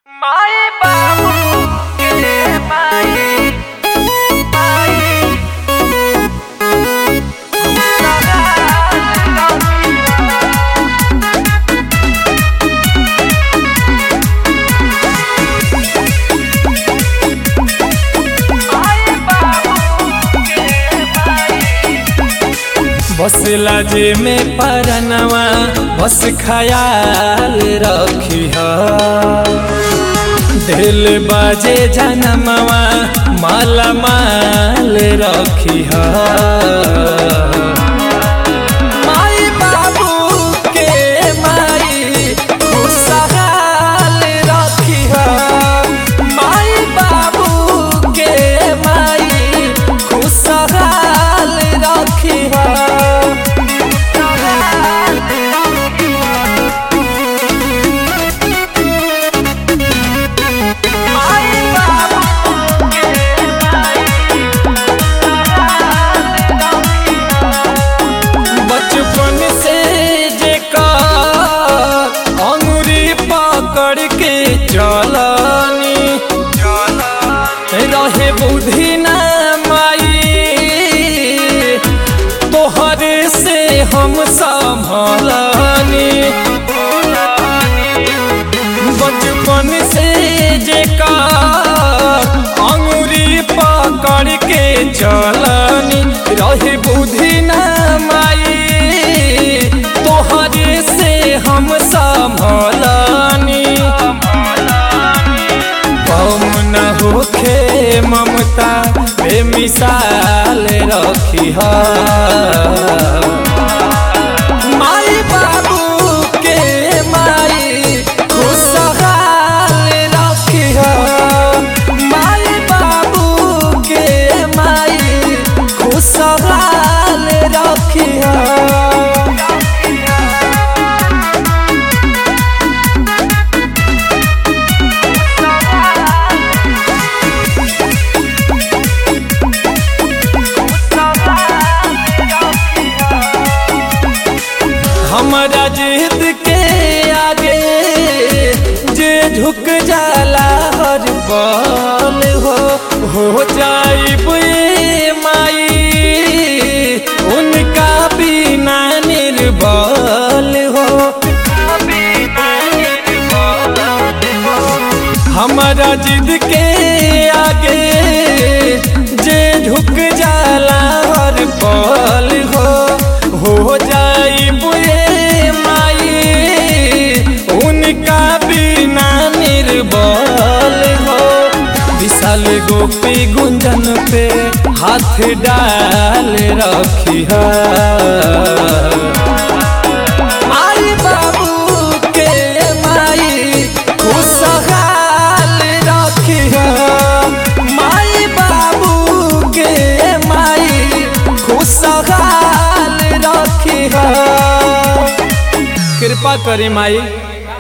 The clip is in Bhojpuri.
माई बाबू के माई माई बसला जे में परनवा बस खयाल रखी दिल बाजे जनमवा माला माल रखी माई बाबू के माई खुशहाल रखी माई बाबू के माई खुशहाल रखी माई बाबू के बचपन से जेका अंगुरी पकड़ के चलनी रहे बुद्धि न माई तोहरे से हम संभलनी बचपन से जेका अंगुरी पकड़ के चलनी रहे बुद्धि न माई तोहरे से हम संभलनी कम न होखे ममता बेमिसाल रखी माई बाबू के माई खुशहाल रखी माई बाबू के माई खुशहाल रखी हमारा जिद के आगे जे झुक जाला हर पल हो हो जाइब ए माई उनका बिना निर्बल हो हमारा जिद के आगे जे झुक जाला हर पल हो हो जाई बुए माई उनका बिना निर्बल हो विशाल गोपी गुंजन पे हाथ डाल रखी है माई बाबू के माई खुशहाल रखी माई बाबू के माई खुशहाल रखी कृपा करी माई